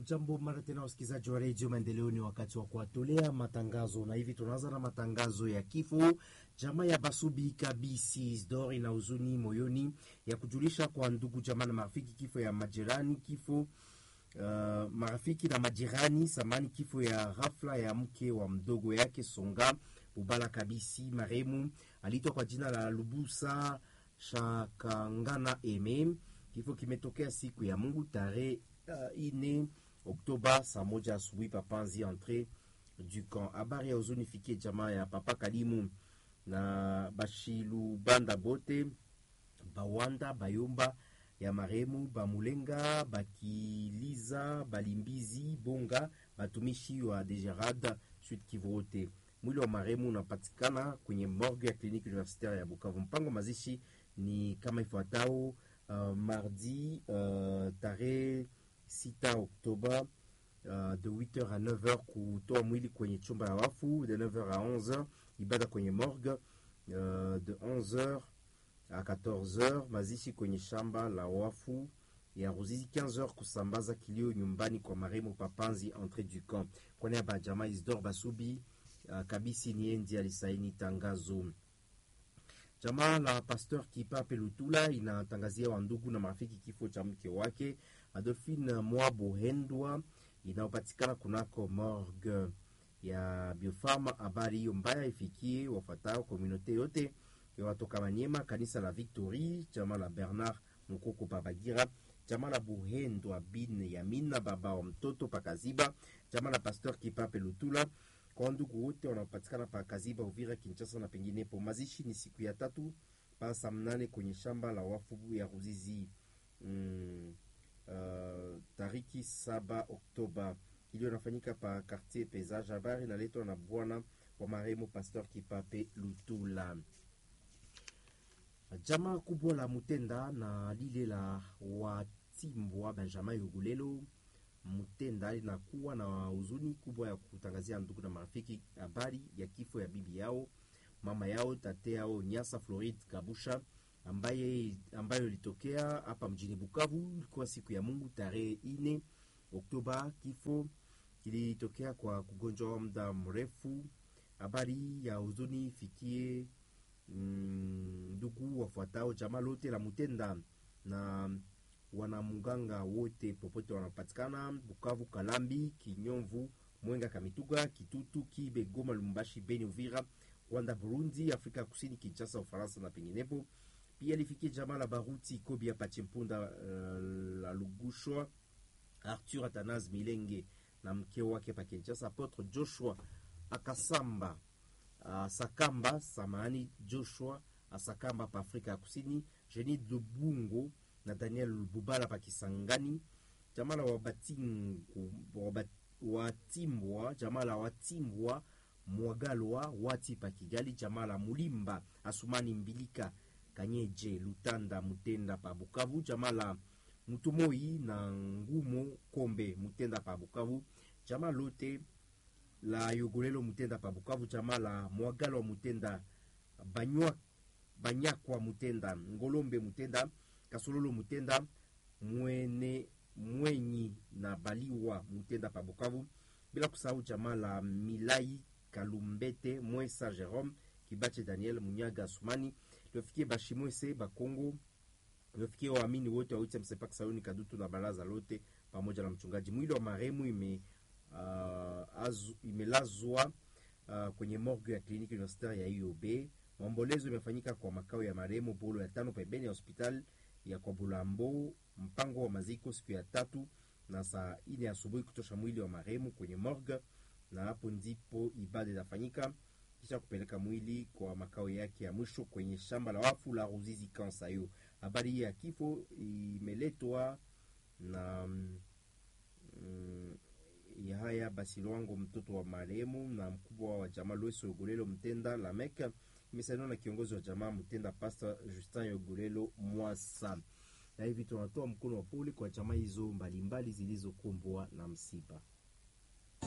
Jambo mara tena, wasikilizaji wa redio Maendeleo, ni wakati wa kuwatolea matangazo, na hivi tunaanza na matangazo ya kifo. Jamaa ya Basubi Kabisi Isdor ina huzuni moyoni ya kujulisha kwa ndugu jamaa na marafiki kifo ya majirani kifo uh, marafiki na majirani samani, kifo ya ghafla ya mke wa mdogo yake Songa Bubala Kabisi maremu aliitwa kwa jina la Lubusa Shakangana Eme. Kifo kimetokea siku ya Mungu tarehe uh, ine Oktoba saa moja asubuhi papanzi entre du camp. Habari ya huzuni fikie jamaa ya Papa Kalimu na Bashilu Banda bote Bawanda Bayomba ya maremu Bamulenga Bakiliza Balimbizi Bonga batumishi wa Degerad Sud Kivu wote. Mwili wa maremu unapatikana kwenye morgue ya kliniki universitaire ya Bukavu. Mpango mazishi ni kama ifuatao: uh, mardi uh, tarehe 6 Oktoba uh, de 8h à 9h kutoa mwili kwenye chumba ya wafu, de 9h à 11h ibada kwenye morgue uh, de 11h à 14h mazishi kwenye shamba la wafu ya Ruzizi 15h kusambaza kilio nyumbani kwa maremo Papanzi entre du camp. Kwa niaba ya jamaa Isdor Basubi uh, Kabisi Niendi alisaini tangazo. Jamaa la Pasteur Kipape Lutula inatangazia wandugu na marafiki kifo cha mke wake Adolphine Mwabo Hendwa inayopatikana kunako morgue ya Biofarma. Habari hiyo mbaya ifikie wafuatao komunote yote ya watoka Manyema, kanisa la Victory, jamaa la Bernard Mukoko Babagira, jamaa la Buhendwa bin Yamina baba wa mtoto Pakaziba, jamaa la Pasteur Kipape Lutula kwa ndugu wote wanaopatikana pa Kaziba, Uvira, Kinshasa na penginepo. Mazishi ni siku ya tatu pa saa mnane kwenye shamba la wafu ya Ruzizi mm, uh, tariki saba Oktoba iliyo nafanyika pa quartier Pesage. Habari inaletwa na bwana wa marehemu Pasteur Kipape Lutula. Jamaa kubwa la Mutenda na lile la Watimbwa Benjamin Yugulelo Mutenda linakuwa na huzuni kubwa ya kutangazia ndugu na marafiki habari ya kifo ya bibi yao mama yao tate yao Nyasa Floride Kabusha ambaye ambayo ilitokea hapa mjini Bukavu. Ilikuwa siku ya Mungu tarehe ine Oktoba. Kifo kilitokea kwa kugonjwa wa muda mrefu. Habari ya huzuni fikie ndugu mm, wafuatao jamaa lote la Mutenda na wanamuganga wote popote wanapatikana Bukavu, Kalambi, Kinyomvu, Mwenga, Kamituga, Kitutu, Kibe, Goma, Lumbashi, Beni, Uvira, Rwanda, Burundi, Afrika Kusini, Kinshasa, Ufaransa na penginepo. Pia lifikie jamaa la Baruti Kobi ya Pachempunda, uh, la Lugushwa, Arthur Atanas Milenge na mke wake pa Kinshasa, Apotre Joshua Akasamba uh, Sakamba samani Joshua Asakamba pa Afrika ya Kusini, Jeni Dubungo na Daniel Bubala pa Kisangani, jamaa la Watimbwa, jamaa la Watimbwa Mwagalwa Wati pa Kigali, jamaa la Mulimba Asumani Mbilika Kanyeje Lutanda Mutenda pa Bukavu, jamaa la Mutumoi na Ngumo Kombe Mutenda pa Bukavu, jamaa lote la Yogolelo Mutenda pa Bukavu, jamaa la Mwagalwa Mutenda Banywa Banyakwa Mutenda Ngolombe Mutenda Kasololo Mutenda mwene mwenyi na Baliwa Mutenda pa Bukavu, bila kusahau jamaa la Milai Kalumbete Mwesa Jerome Kibache Daniel Munyaga Asumani liofikie Bashimwese Bakongo liofikie waamini wote wa Ucha Msepak Sayuni Kadutu na baraza lote pamoja na mchungaji. Mwili wa marehemu ime uh, azu, imelazwa uh, kwenye morgue ya kliniki universitaire ya IOB. Maombolezo imefanyika kwa makao ya marehemu Bolo ya tano pembeni ya hospitali ya kwa Bulambo. Mpango wa maziko siku ya tatu na saa ine asubuhi kutosha mwili wa marehemu kwenye morgue, na hapo ndipo ibada itafanyika kisha kupeleka mwili kwa makao yake ya mwisho kwenye shamba la wafu la Ruzizi Kansayo. Habari hii ya kifo imeletwa na mm, ya haya basi Lwango, mtoto wa marehemu na mkubwa wa jamaa Lweso Yogolelo Mtenda Lameka, imesainiwa na kiongozi wa jamaa Mtenda Pastor Justin Yogolelo Mwasa. Na hivi tunatoa mkono wa pole kwa jamaa hizo mbalimbali zilizokumbwa na msiba.